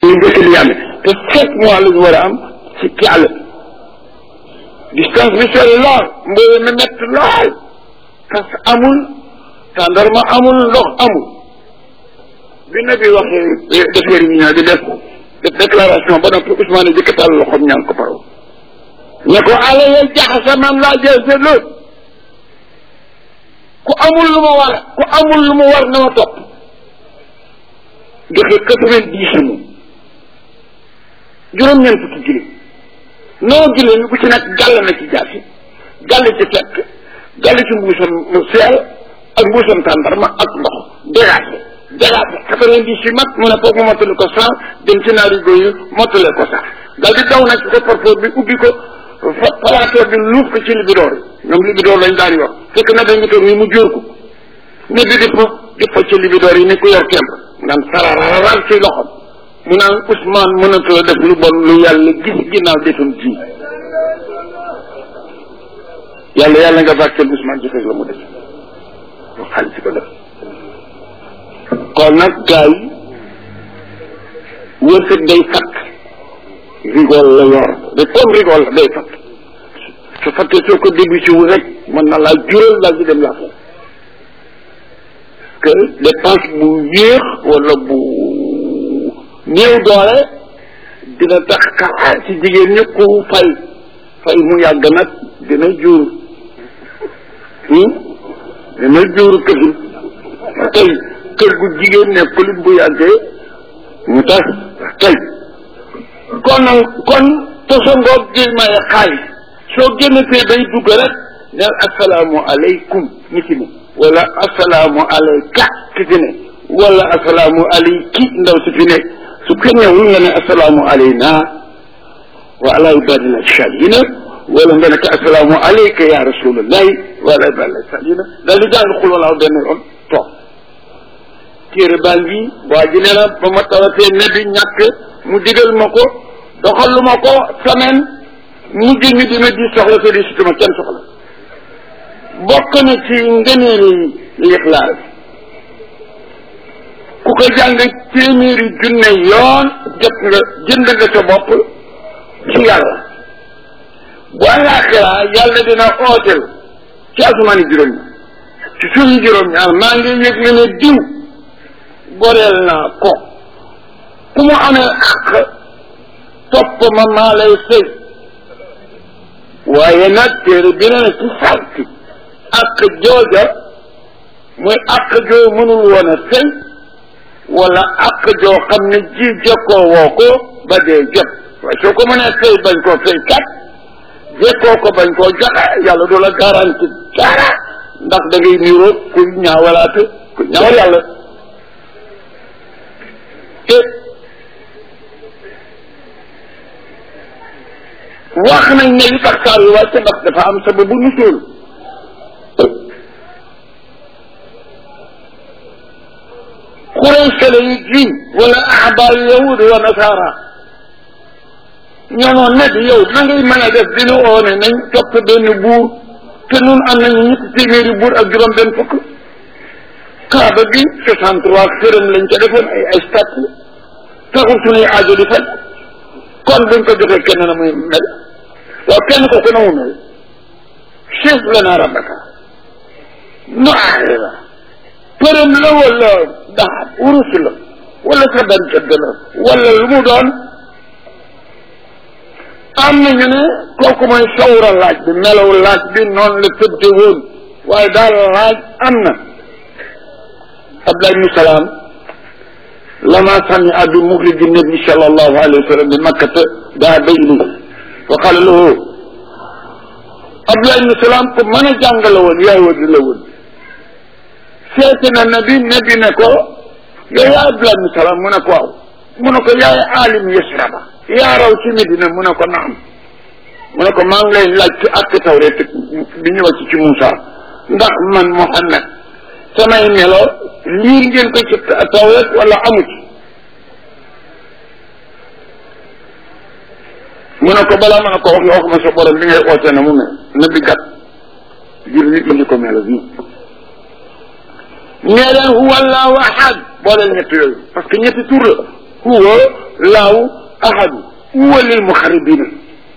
ñu gëstu li yàlla te sept mois la ñu war a am ci ci àll distance bi sori lool mbooy mi mett lool parce que amul tàndarma amul ndox amul bi na bi waxee def réunion di def def déclaration ba noppi Ousmane jëkk taal loxoom ñaan ko paraw ne ko ala yel jaxasa man laa jël sa lool ku amul lu ma war ku amul lu ma war na ma topp joxe quatre-vingt-dix moom juróom-ñeent fukki giléem noo giléem bu ci nag gàll na ci jaasi gàll ci fekk gàll ci mbuusam seel ak mbuusam tàndarma ak ndox dégagé dégagé quatre-vingt-dix yi mat mu ne foog mu mottali ko cent dem ci naari góor yi mottale ko sax dal di daw nag ci ko parfois bi ubbi ko fa palaatoor bi luuf ko ci libidoor yi ñoom libidoor lañ daan yor fekk na dañu toog ni mu jóor ko ne bi di fa di fa ci libidoor yi ni ku yor kemb naan sarararar ci loxom mu naan Ousmane mënatula def lu bon lu yàlla gis ginnaaw defam ji yàlla yàlla nga bàcceel Ousmane ci fekk la mu def lu xaalis ci ko def kon nag gars yi wërsëg day fakk rigol la yor de comme rigol la day fakk su fakkee soo ko début si wu rek mën na laa jural daal di dem laa fekk que dépense bu yéex wala bu néew doole dina tax xaar ci jigéen ñi ku fay fay mu yàgg nag dina jur dina jur këfin tey kër gu jigéen nekkul bu yàggee mu tas tey kon nag kon tosongoog gi maye xaalis soo génnatee bay dugg rek neel asalaamu aleykum ni ci ne wala asalaamu alayka ki fi ne wala asalaamu alayki ndaw si fi ne su ko ñëwul nga ne asalaamu alayna wa ala ibadillah salihina wala nga ne ko asalaamu alayka ya rasulallahi wa ala ibadillah salihina daal di jàng xul walaaw benn yoon toog téere baa ngi waa ji nee na ba ma tawatee ne bi ñàkk mu digal ma ko doxalu ma ko semaine mujj ñu dina di soxla te di situma kenn soxla bokk na ci ngëneeli lixlaas ku ko jàng téeméeri junne yoon jot nga jënd nga sa bopp ci yàlla bu àllaaxira yàlla dina ooteel ci asamaani juróom ñaar ci suufi juróom ñaar maa ngi yëg ne ne diw goreel naa ko ku mu amee àq topp ma maa lay sëy waaye nag téere bi ne ci sarti àq jooja muy àq joo mënul woon a sëy wala àq joo xam ne ji jekkoo woo ko ba dee jot waaye soo ko mënee sëy bañ koo sëy kat jekkoo ko bañ koo joxe yàlla du la garanti dara ndax da ngay niroo ku ñaawalaate ku ñaawal yàlla te wax nañ ne li tax saar yi wàcce ndax dafa am sababu nusul xuraysa yi jiw wala ahbaar yahud wa nasara ñoonoon ne di yow na ngay mën a def dina oone nañ topp benn buur te nun am nañu ñetti téeméeri buur ak juróom benn fukk kaaba gi soixante trois xërëm lañ ca defoon ay ay statue taxul suñuy aajo di faj kon buñ ko joxee kenn na muy mel waaw kenn ko ku na mu mel chef lana rabbaka nu aaxee la përëm la wala daxab urus la wala sa benn tëdd la wala lu mu doon am nañu ne kooku mooy sawra laaj bi melaw laaj bi noonu la tëdde woon waaye daal laaj am na Abdullah ibn Salaam lama samia bi muxriji nabi sallallahu alayhi wa sallam bi makkata daa ba ilayhi fa qala lahu Abdullah ibn Salaam ko mën a jàngale woon yaay wadi la woon seeti na nabi nabi ne ko yow yaa Abdullah ibn Salaam mu ne ko waaw mu ne ko yaay alim yasraba yaa raw ci Medina mu ne ko naam mu ne ko maa ngi lay laaj ci ak tawreet bi ñu wàcc ci Moussa ndax man Muhammad samay melo liir ngeen ko ci tawreet wala amu ci mu ne ko balaa mën a ko wax nga wax ma sa borom bi ngay oote na mu mel na bi gat jur nit ñi ko melo bii nee leen huwa allahu ahad boo leen ñett yooyu parce que ñetti tur la huwa laaw ahadu huwa lil muxaribina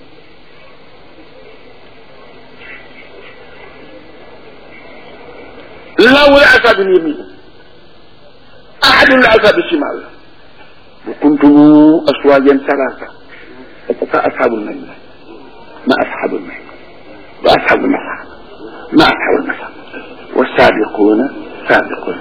laaw la asaabi yamin ahadu la asaabi shimal wa kuntum aswajan salasa fa ashabul maymun ma ashabul maymun wa ashabul mashaq ma ashabul mashaq والسابقون سابقون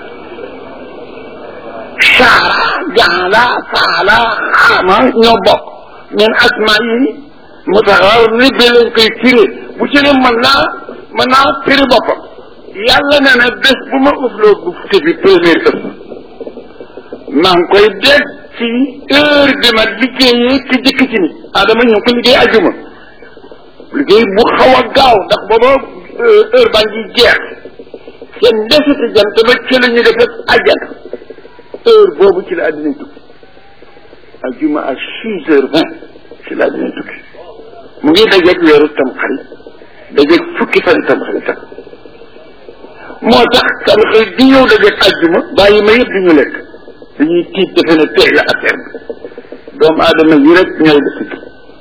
شعر جعل فعل خام ñoo bokk ñeen asma yi mutaxarrib lañ koy firi bu ci ne mën naa mën naa firi boppam yàlla nee na bés bu ma ufloo bu fukki bi première ëpp maa ngi koy dégg ci heure bi ma liggéeyee ci jëkk ci ni adama ñu ngi ko liggéey ajuma liggéey bu xaw a gaaw ndax booba heure baa ngi jeex seen desiti jant ba ci la ñu def rek àjjana heure boobu ci la àddina tukki ajuma à six heures vingt ci la àddina tukki mu ngi dajeeg weeru tam xarit dajeeg fukki fan tam xaritam moo tax tam xarit di ñëw dajeeg ajjuma bàyyi ma yëpp di ñu lekk dañuy tiit defe ne tey la affaire bi doomu aadama yi rek ñooy def ci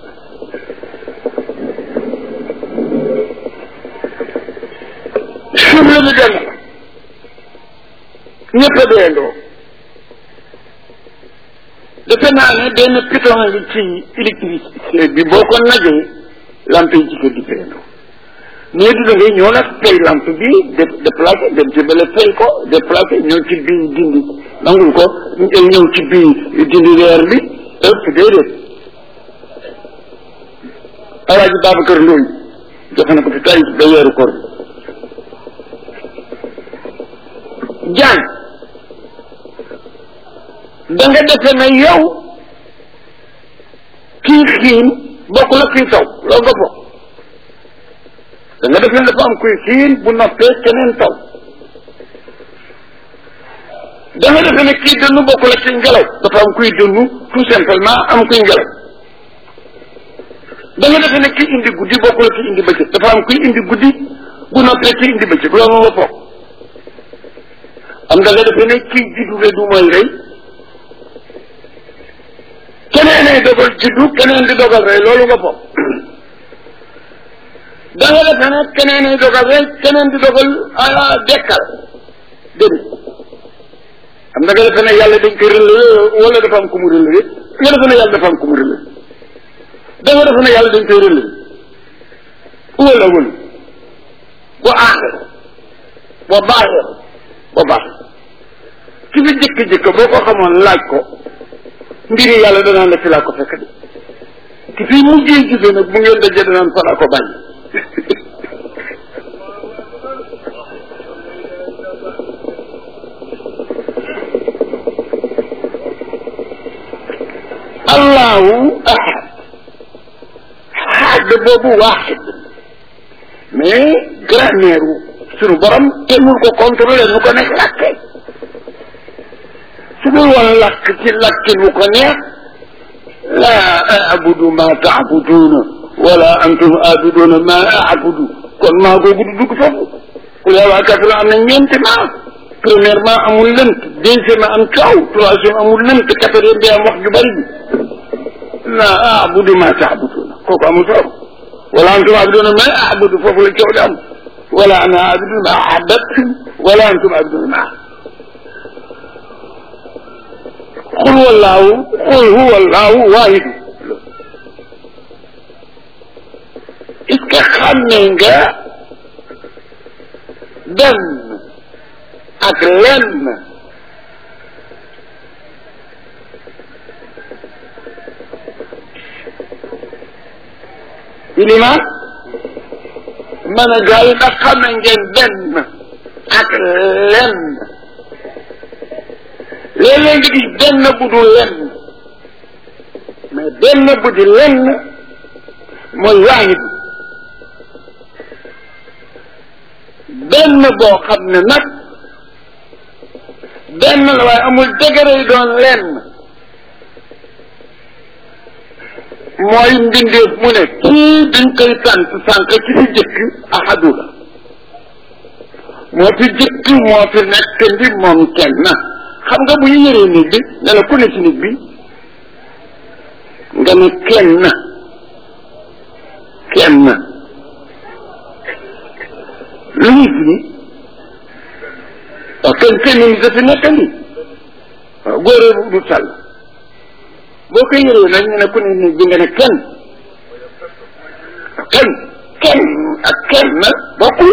suuf la ñu dem ñëpp a deendoo defe naa ne benn piton ngi ci électricité bi boo ko najee lampe yi ci kër gi deendoo mais du da ngay ñëw nag fay lampe bi de déplacé dem ci bële fay ko déplacé ñëw ci bii dindi nangul ko ñëw ci bii dindi weer bi ëpp déedéet alaaji Babacar Ndoy joxe na ko fi tay ba weeru koor jaan da nga defe ne yow kii xiin bokkul ak kii taw loolu nga bokk da nga defe ne dafa am kuy xiin bu noppee keneen taw da nga defe ne kii dënnu bokkul ak kii ngelaw dafa am kuy dënnu tout simplement am kuy ngelaw da nga defe ne kii indi guddi bokkul ak kii indi bëccëg dafa am kuy indi guddi bu noppee kii indi bëccëg loolu nga bokk am da nga defe ne kii juddu le du mooy rey keneen ay dogal juddu keneen di dogal rey loolu nga bokk da nga defe ne keneen ay dogal rey keneen di dogal dekkal dégg am da nga defe ne yàlla dañ ko relevé wala dafa am ku mu relevé nga defe ne yàlla dafa am ku mu relevé da nga defe ne yàlla dañ koy relevé wala wala wa aaxir wa baaxir ba baax ki fi jëkk-jëkk boo ko xamoon laaj ko mbiri yàlla danaan la fi laa ko fekk de ki fi mujjee gisee nag bu ngeen dajee danaan fa laa ko bañ allahu ahad xaad boobu waaxid mais grammaire sunu borom te mun ko contrôler nu ko nekk làkke su dul woon làkk ci làkkin wu ko neex laa abudu ma taabuduuna wala antum abiduna ma abudu kon maa googu du dugg foofu ku yaa waa kafir am na ñeenti maa premièrement amul lënt deuxièmement am coow troisième amul lënt quatrième bi am wax ju bëri bi laa abudu ma taabuduuna kooku amul solo wala antum abiduna ma abudu foofu la coow di am wala ana abidun ma ahabbatum wala antum abidun ma xul wallaahu xul huwa allaahu waahidu est ce que xàmme nga benn ak lenn ilimaan man a gaa yi ndax xam na ngeen benn ak lenn léeg-léeg nga gis benn bu du lenn mais benn bu di lenn mooy waahid benn boo xam ne nag benn la waaye amul dëgëre yi doon lenn mooy mbindeef mu ne kii dañ koy sant sànq ci fi jëkk ahadu la moo fi jëkk moo fi nekk ndi moom kenn xam nga bu ñu yëree nit bi ne la ku ne ci nit bi nga ne kenn kenn lu ñu firi waaw kenn kenn ni dafa nekk ni waaw góoree bu du sàll boo koy yëree nag ñu ne ku ne ni bi nga ne kenn kenn kenn ak kenn bokkul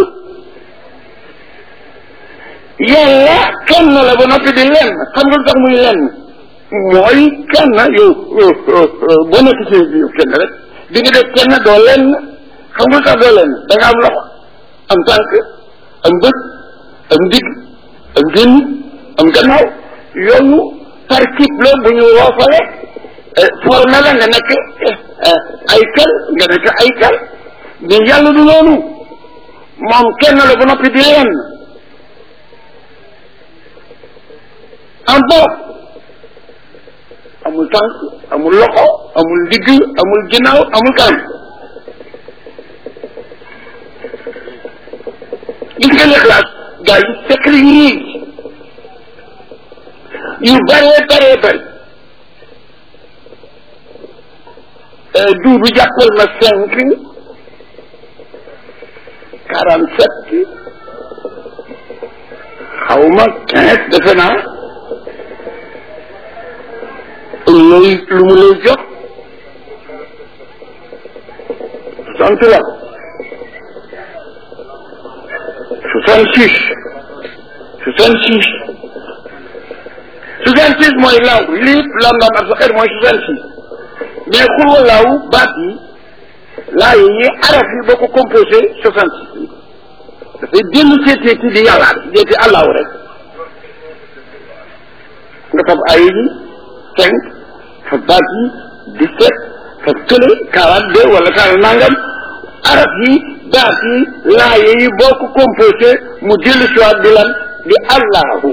yàlla kenn la ba noppi di lenn xam nga lu tax muy lenn mooy kenn yow boo nekk ci yow kenn rek di nga def kenn doo lenn xam nga lu tax doo lenn da nga am loxo am tànk am bët am digg am génn am gannaaw yooyu tarkib la bu ñu woofale formé la nga nekk ay kal nga nekk ay kal mais yàlla du loolu moom kenn la ba noppi di lenn en bon amul tànk amul loxo amul digg amul ginnaaw amul kanam gis nga lixlaas gaa yi secret yii yu bëree bëree bëri duudu jàppal ma cinq quarante sept xaw ma quinze defe naa looy lu mu lay jox soixante la soixante six soixante six soixante six mooy law lii lam lam ak sa xeer mooy soixante six mais xulwa laaw baat yi laa yi araf yi boo ko composé soixante six dafay dellu seetee ci di yàlla deeti àllaaw rek nga tab ay yi cinq fa baat yi dix-sept fa kële quarante deux wala quarante nangam araf yi baat yi laaye yi boo ko composé mu dellu siwaat di lan di allahu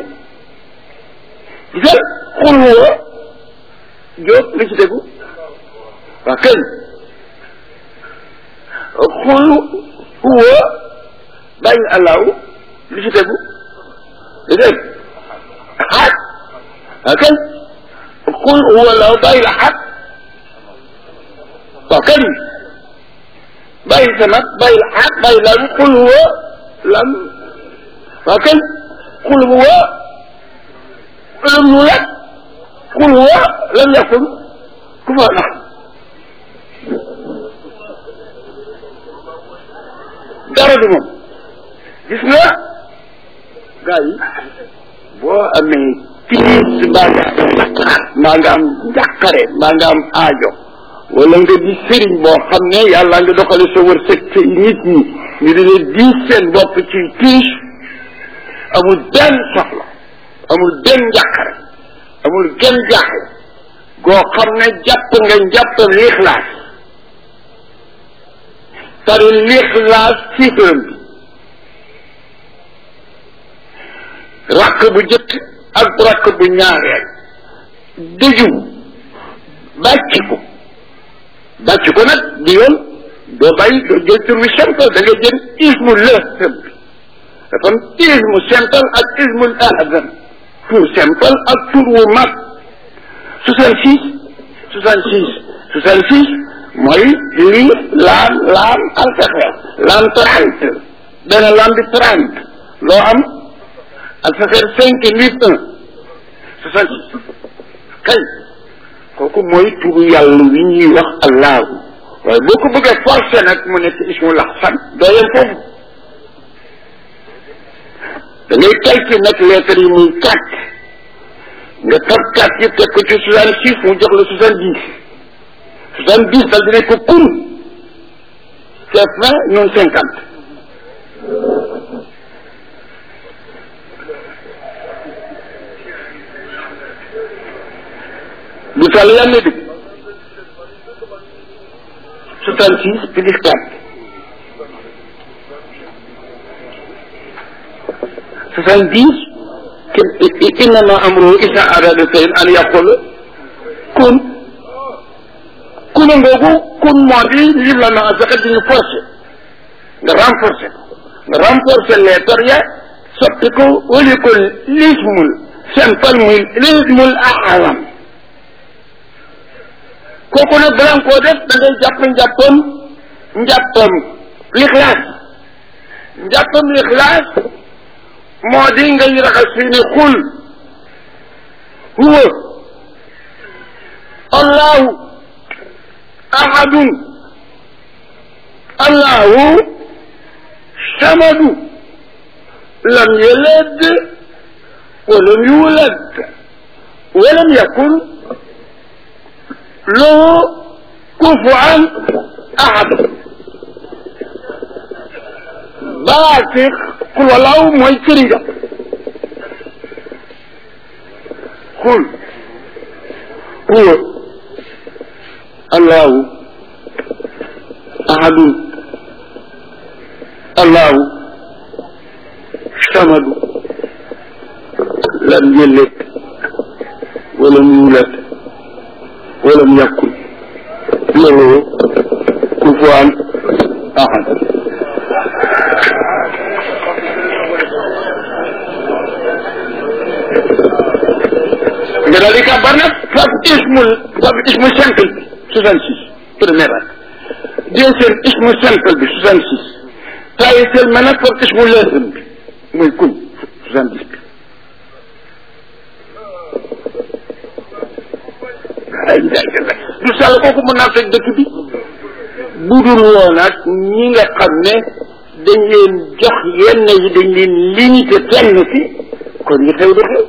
gisal xul huwa jóob li ci déggu waa këñ xul huwa bàyyi allahu li ci tegu li dégg xaat waa këñ xul huwa law bàyyi la xaat waaw kañ bàyyi sa nag bàyyi la xaat bàyyi lan xul huwa lan waaw kañ xul huwa lam nu lak xul huwa lam yakun ku fa nax dara du moom gis nga gars yi boo amee tiis mbaa nga am naqar mbaa nga am njàqare mbaa nga am aajo wala nga di sëriñ boo xam ne yàlla nga doxale sa wërsëg ci nit ñi ñu di leen diis seen bopp ci tiis amul benn soxla amul benn njàqare amul genn jaaxle goo xam ne jàpp nga njàpp lixlaas tari lixlaas siifram bi rakk bu jëkk ak rakk bu ñaareel dëju bàcc ko bàcc ko nag di yoon doo bàyyi doo jël tur bi simple da nga jël ismu lëhëm bi dafa am ismu simple ak ismu ahzan tur simple ak tur wu mag soixante six soixante six soixante six mooy lii laam laam alfaxeer laam trente benn laam bi trente loo am alfaxeer cinq lii un soixante six kay kooku mooy turu yàlla wi ñuy wax allahu waaye boo ko bëggee forcé nag mu nekk ismu laxsan doo yem foofu da ngay calculer nag lettres yi muy quatre nga tab quatre yi teg ko ci soixante six mu jox la soixante dix soixante dix dal dina ko kun c'est vingt ñun cinquante bu tàll yaa ngi dégg soixante six plus quatre soixante dix innama amruhu isa arada shay'an an yaqula kun kuna ngoogu kun moo di lim la na fexe di ñu forcé nga renforcé nga renforcé lettre ya soppi ko wali ko lismul simple muy lismul aalam kooku nag balaa nga koo def da ngay jàpp njàppam njàppam lixlaas njàppam lixlaas moo di ngay raxas fii ne xul huwa allahu ahadun allahu samadu lam yalid walam yulad walam yakun lahu kufuwan ahad baati xul walaaw mooy këriñ ga xul huwa allahu ahadun allahu samadu lam yëllet walam yuulat walam yakun lahu kufuwan ahad nga daal di kàbbar nag fab ismul fab ismu simple bi soixante six première ak deuxième ismu simple bi soixante six tayitel ma nag fab ismu leesam bi muy kun soixante dix bi ay jaajëf du sàll kooku mën naa fekk dëkk bi bu dul woon ak ñi nga xam ne dañ leen jox yenn yi dañ leen limité fenn fi kon ñu xew du xew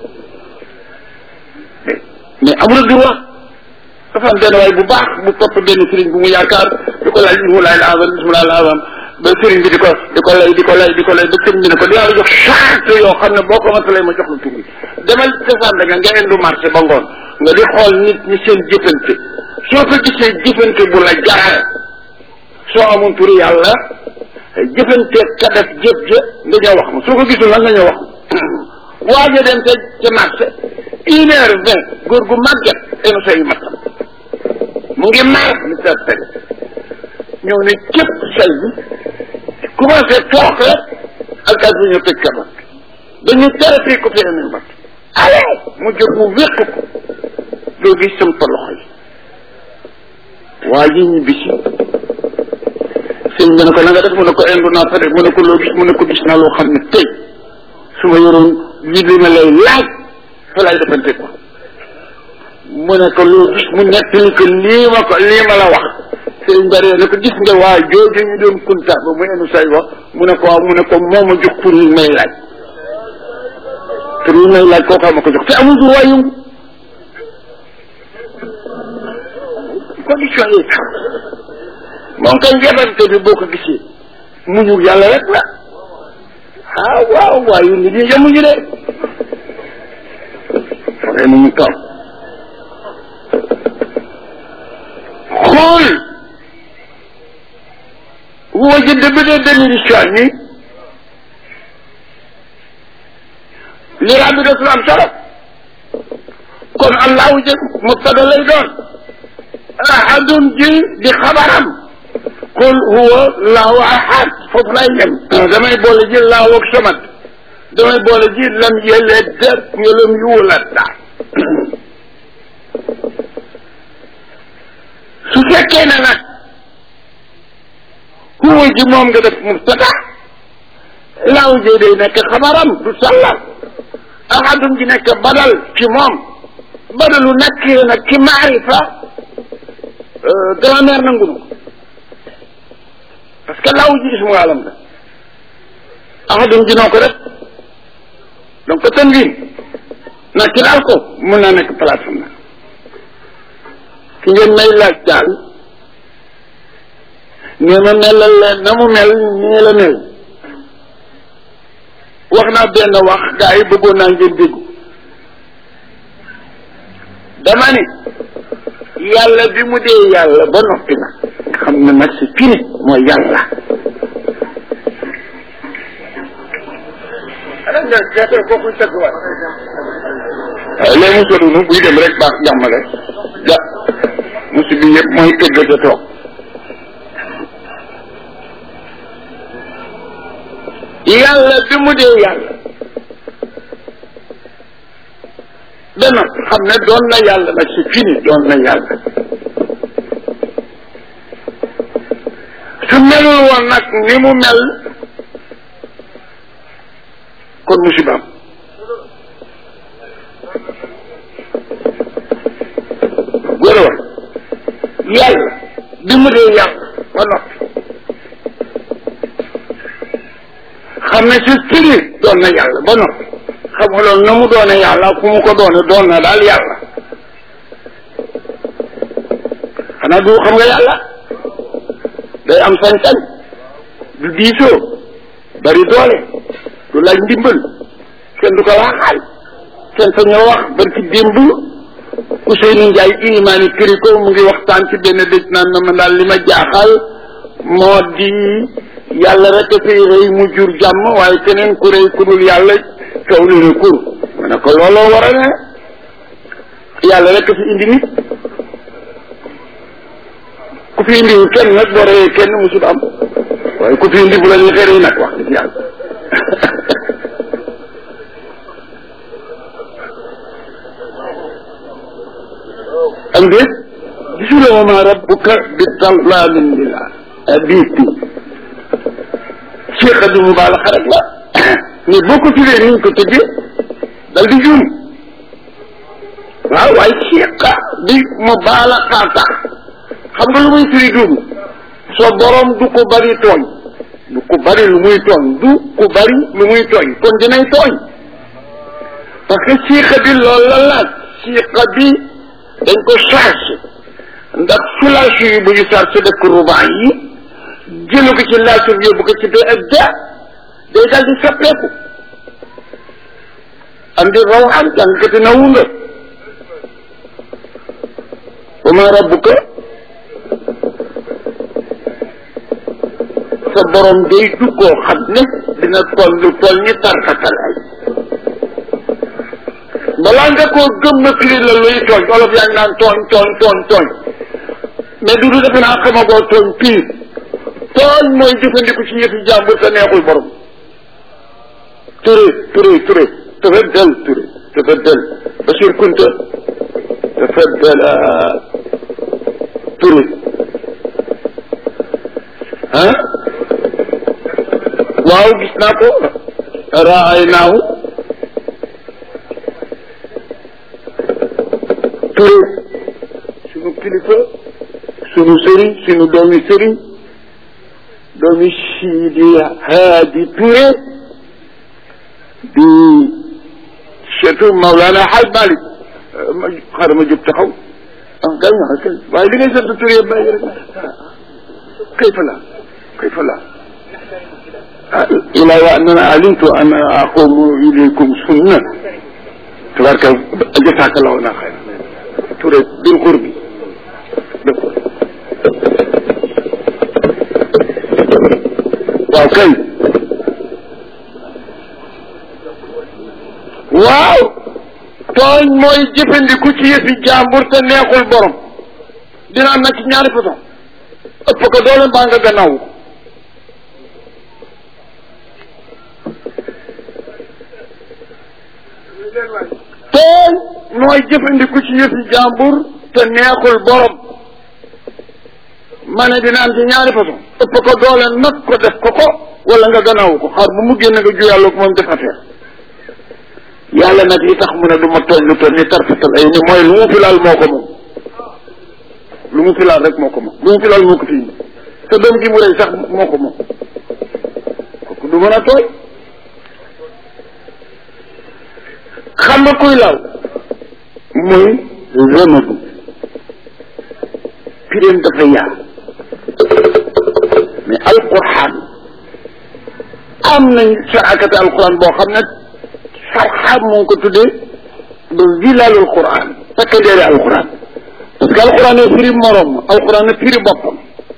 mais amul droit dafa am benn waay bu baax bu topp benn sëriñ bu mu yaakaar di ko laaj ismu laay laazam ismu laay laazam ba sëriñ bi di ko di ko lay di ko lay di ko lay ba sëriñ bi ne ko dinaa la jox charte yoo xam ne boo ko matalee ma jox la tur bi demal cosaan da nga nga indu marché ba ngoon nga di xool nit ñi seen jëfante soo ko gisee jëfante bu la jaral soo amoon turu yàlla jëfante ka def jëf jë nga ñëw wax ma soo ko gisul nag nga ñëw wax ma waaja dem ca ca marché une heure vingt góor gu màgget enu say matam mu ngi mar mi sa teg ñëw ne képp say bi commencé toog rek alkaat bi ñu tëj kabat dañu tere fii ko fi enu mat ale mu jóg mu wéq ko doo gis sam pa loxo yi waa ji ñu bisi sëñ bi ne ko na nga def mu ne ko indu naa fa def mu ne ko loo gis mu ne ko gis naa loo xam ne tey su ma yoroon lii li ma lay laaj fa lay defante ko mu ne ko loo gis mu nettali ko lii ma ko lii ma la wax sëriñ bari ne ko gis nga waa jooju ñu doon kunta ba mu enu say wax mu ne ko waaw mu ne ko moo ma jox pour yi may laaj pour yi may laaj kooku ma ko jox te amul droit yëngu condition yi moom kay njabante bi boo ko gisee muñu yàlla rek la ah waaw waayu nit ñi yemuñu de foogee nu ñu toog xool huwa ji dëgg de déminition ni li raa bi def am solo kon allahu jë mubtada lay doon ahadun ji di xabaram qul huwa allahu ahad foofu lay yem damay boole ji laahu ak samat damay boole ji lam yeled lam yuulat daal su fekkee ne nag huwa ji moom nga def mubtada laahu ji day nekk xabaram du sàllam ahadun ji nekk badal ci moom badalu nekk nag ci maarifa grammaire nangu na ko parce que laaw ji ismu alam la ahadun ji noo ko def donc tanwin na ci daal ko mun naa nekk place am na ki ngeen may laaj daal nee ma melal leen na mu mel nii la mel wax naa benn wax gaa yi bëggoon naa ngeen déggu dama ni yàlla bi mu dee yàlla ba noppi nag xam ne nag c'est fini mooy yàlla waaw léegi mu sodunu buy dem rek baax jàmmale ja musi bi yëpp mooy tëgg te toog yàlla bi mu dee yàlla ba noppi xam ne doon na yàlla nag c'est fini doon na yàlla melul woon nag ni mu mel kon musibaam góor a wax yàlla bi mu dee yàlla ba noppi xam ne si tëri doon na yàlla ba noppi xam nga loolu na mu doone yàlla fu mu ko doone doon na daal yàlla xanaa du xam nga yàlla day am sañ-sañ du diisoo bari doole du laaj ndimbal kenn du ko laaxaal kenn sa ñoo wax bari ci démb Ousseynou Ndiaye ilimaani këri ko mu ngi waxtaan ci benn dëj naan na ma daal li ma jaaxal moo di yàlla rek a fi rëy mu jur jàmm waaye keneen ku rëy ku dul yàlla coow li ne kur ma ne ko looloo war a ne yàlla rek a fi indi nit ku fi indiwul kenn nag boo rëyee kenn musul am waaye ku fi indi bu la ñu xëy nag wax dëgg yàlla am déet gisuloo wa ma rabbuka bi zallaamin lil abiid Cheikh Adi Mubaalaxa rek la mais boo ko tuddee ni ñu ko tëddee dal di juum waaw waaye Cheikh di Mubaalaxa tax xam nga lu muy firi duum soo borom du ko bari tooñ du ko bari lu muy tooñ du ko bari lu muy tooñ kon dinay tooñ parce que Cheikh bi loolu la laaj Cheikh bi dañ ko chargé ndax fulaasu yi bu ñu chargé def ko ruban yi jëlu ko ci laasu bi yóbbu ko ci bee ak da day daal di soppeeku andi rawaan jàngkati nawu nga wa ma rabbuka sa borom day du koo xam ne dina toll lu toll ni tarkatal ay balaa nga koo gëm na firi la luy tooñ olof yaa ngi naan tooñ tooñ tooñ tooñ mais du du defe naa xamagoo tooñ pire tooñ mooy jëfandiku ci yëfi jàmbur te neexul borom turé turé turé tafaddal turé tafaddal Bachir Kunta tafaddala turé ah waaw gis naa ko raay naaw Touré sunu kilifa sunu sëriñ sunu doomi sëriñ doomi Sidi Haadi Touré di seetu Maulana Haj Malik ma xaaral ma jóg taxaw ah gaañ na kay waaye li ngay sant Touré bàyyi rek kayfa la kayfa la ila wa annana alimtu an aqumu ilaykum sunna tabaraka jasakallahu na xayr Touré bil qurbi waaw kay waaw tooñ mooy jëfandiku ci yëfi jàmbur te neexul borom dina am nag ci ñaari façon ëpp ko doole mbaa nga gannaaw ko tooñ mooy jëfandiku ci yëfi jàmbur te neexul borom ma ne dina am ci ñaari façon ëpp ko doole nag ko def ko ko wala nga gannaaw ko xaar bu mu génn nga ju yàlla ko moom def affaire yàlla nag li tax mu ne du ma tooñ lu toll ni tarfatal ay ni mooy lu mu filaal moo ko moom lu mu filaal rek moo ko moom lu mu filaal moo ko fi indi te doom gi mu rey sax moo ko moom kooku du mën a tooñ xam nga kuy laal muy remadu piréem dafa yaar mais alquran am nañ sarakati alquran boo xam ne sarxaam mu ngi ko tuddee ba zilalul quran fekk ndeeri alquran parce que alquran ne firi morom alquran ne firi boppam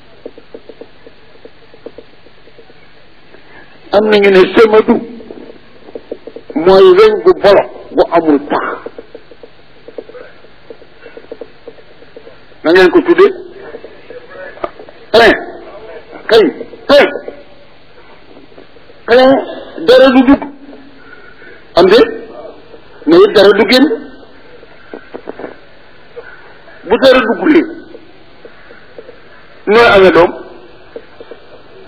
am nañu ne semadu mooy weñ gu bolo bu amul pax na ngeen ko tuddee plein kay plein plein dara du dugg am de mais it dara du génn bu dara duggulee nooy amee doom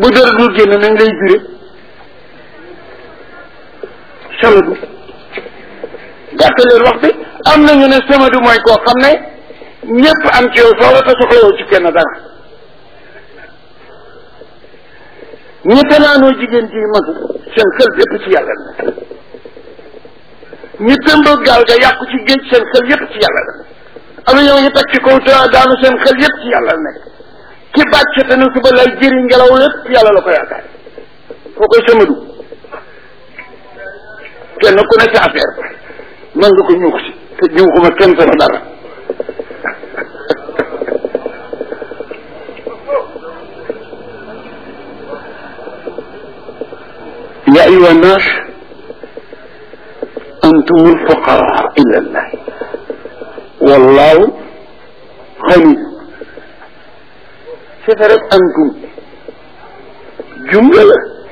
bu dara dul génn nañ lay jure samadu gàttaleen wax bi am nañu ne samadu mooy koo xam ne ñëpp am ci yow soxla te soxlawoo ci kenn dara ñi tanaanoo jigéen ji mag seen xel yépp ci yàlla la ñi tëmbal gaal ga yàqu ci géej seen xel yépp ci yàlla la am na ñoo ñu teg ci kaw te daanu seen xel yépp ci yàlla la nekk ki bàcc te ne suba lay jëri ngelaw lépp ci yàlla la ko yaakaar foo koy samadu kenn ku ne sa affaire man nga ko ñuux si te ñuuxuma kenn sama dara يا أيها الناس أنتم الفقراء إلى الله والله غني سفرت أنتم جملة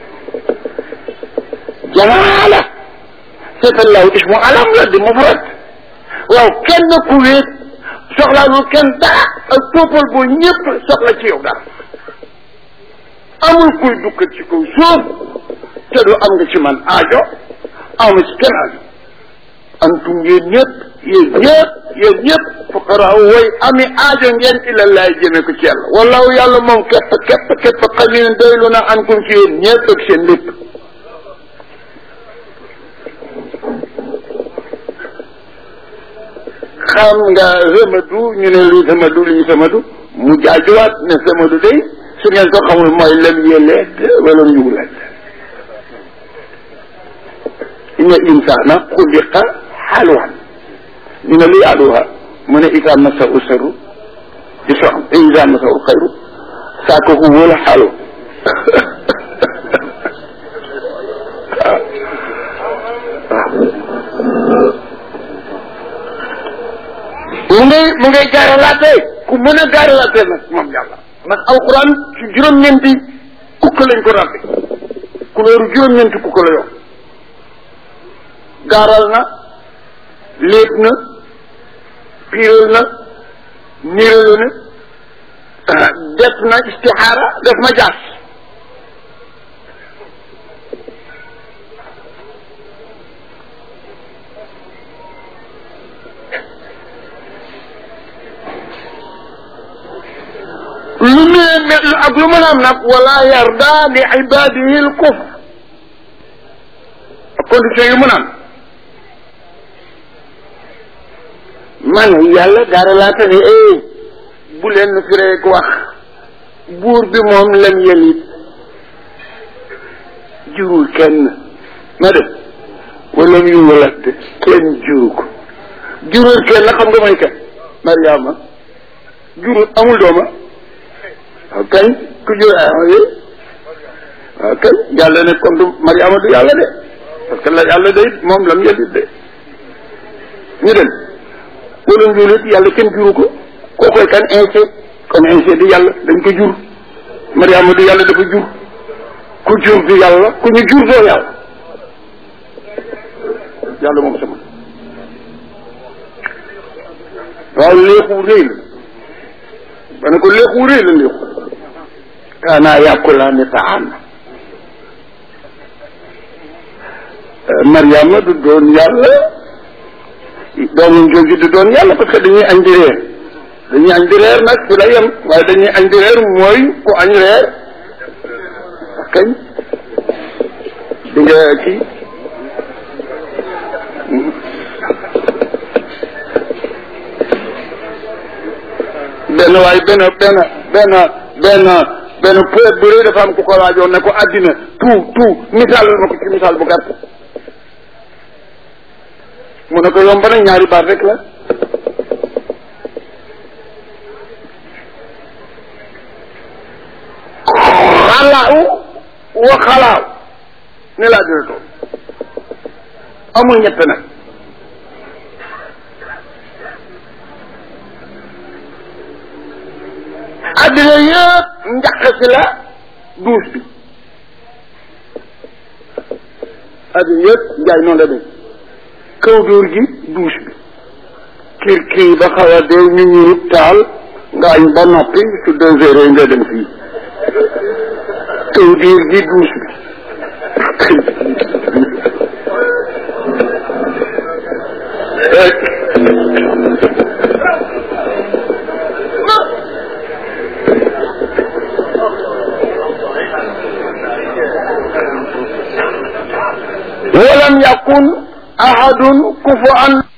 جمالة سفر الله اسمه علم لدي مفرد waaw kenn ku wéet soxlaalul kenn dara ak toppal boo ñëpp soxla ci yow dara amul kuy dukkat ci kaw suuf te du am nga ci man aajo amu ci kenn aajo antum yéen ñëpp yéen ñëpp yéen ñëpp fuqara way ami aajo ngeen ila laay jëme ko ci yàlla wallahu yàlla moom képp képp képp xalil doylu na ankum ci yéen ñëpp ak seen lépp xam nga rëmadu ñu ne luy rëmadu luy rëmadu mu jaajuwaat ne rëmadu day su ngeen ko xamul mooy lem yeleet wala ñuulat inna insana xuliqa xalwan ñu ne luy aluha mu ne isa masa u saru di soxam te isa masa u xayru saako ku wala xalu mu ngay mu ngay gaaralaate ku mën a gaaralaate nag moom yàlla ndax alquran ci juróom-ñeenti kukk lañ ko rabbi kulóoru juróom-ñeenti kukk la yor gaaral na léet na piiral na niiralu na def na istixaara def na jaas lu ne ak lu mën a am nag wala yarda li ibadihi l kufr ak condition yu mën a am man yàlla dara laata ne eh bu leen fi rek wax buur bi moom lam yelit jurul kenn ma def wala mu yuwalat kenn juru ko jurul kenn xam nga may kan Mariama jurul amul dooma waaw kañ ku jur ay waaw kañ yàlla ne kon du Mariama du yàlla de parce que la yàlla day moom lam yelit de ñu dem wala njulit yàlla kenn juru ko kookoy kan inse kon inse di yàlla dañ ko jur Mariama du yàlla dafa jur ku jur du yàlla ku ñu jur doo yàlla yàlla moom sama waaw léexu réy la ba ne ko léexu réy la léexu kaanaa yàqulaani taam Mariama du doon yàlla doomam jooju du doon yàlla parce que dañuy añ di reer dañuy añ di reer nag fi la yem waaye dañuy añ di reer mooy ku añ reer kañ di nga kii benn waaye benn benn benn benn benn poète bu rëy dafa am ku ko laajoon ne ko àddina tout tout misaal ma ko ci misaal bu gàtt mu ne ko yomb na ñaari baat rek la xalaaw wa xalaaw ne laa dina toog amul ñett nag addina yëpp njaq si la duus bi addina yëpp njaay noonu la def kaw dóor gi duus bi kir kii ba xaw a dee ñu ñurut taal nga añ ba noppi su deux heures nga dem fii taw diir gi duus ولم يكن أحد كفؤا